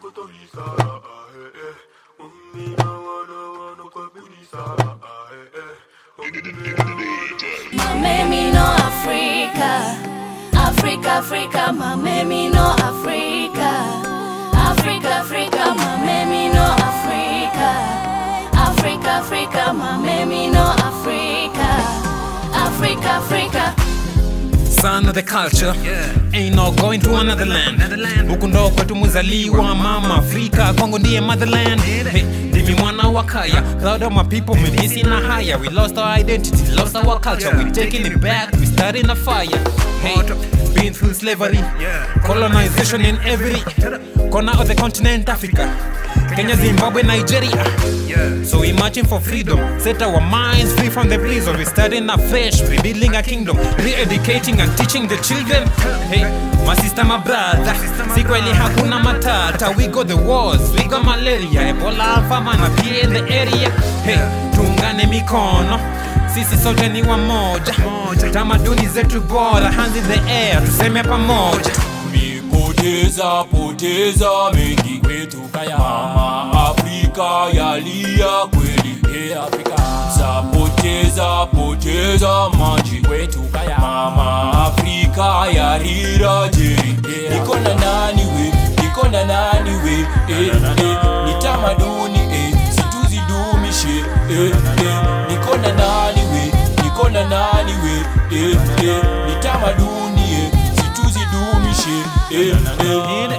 kutolisa ah, eh, eh. Ummi na wana wana kwa bilisa ah, eh, eh. Ummi na wana Mamemi no Africa. Africa, Africa, mamemi no Africa. Africa, Africa, mamemi no Africa. Africa, Africa, mamemi no Africa. Africa, Africa. son of the culture ain't no going to another land huku ndo kwetu muzaliwa mama afrika kwangu ndiye motherland hey, ndimi mwana wa kaya proud of my people mimisi na haya we lost our identity lost our culture we taking it back we starting a fire hey, been through slavery colonization in every corner of the continent africa Kenya, Zimbabwe, Nigeria. So we marching for freedom. Set our minds free from the prison. We starting afresh, rebuilding a kingdom, re-educating and teaching the children. Hey, my sister, my brother. Si kweli hakuna matata. We got the wars, we got malaria, Ebola, alpha na pia in the area. Hey, tuungane mikono. Sisi sote ni wamoja. Tamaduni zetu bora, hands in the air, tuseme pamoja. Poteza poteza mengi kwetu kaya mama Afrika yalia kweli e Afrika sapoteza poteza maji kwetu kaya mama Afrika yarira jeri e niko na nani we niko na nani we e, e, ni tamaduni e situzidumishe e, e, niko na nani we niko na nani we e, e, ni tamaduni e situzidumishe e, e,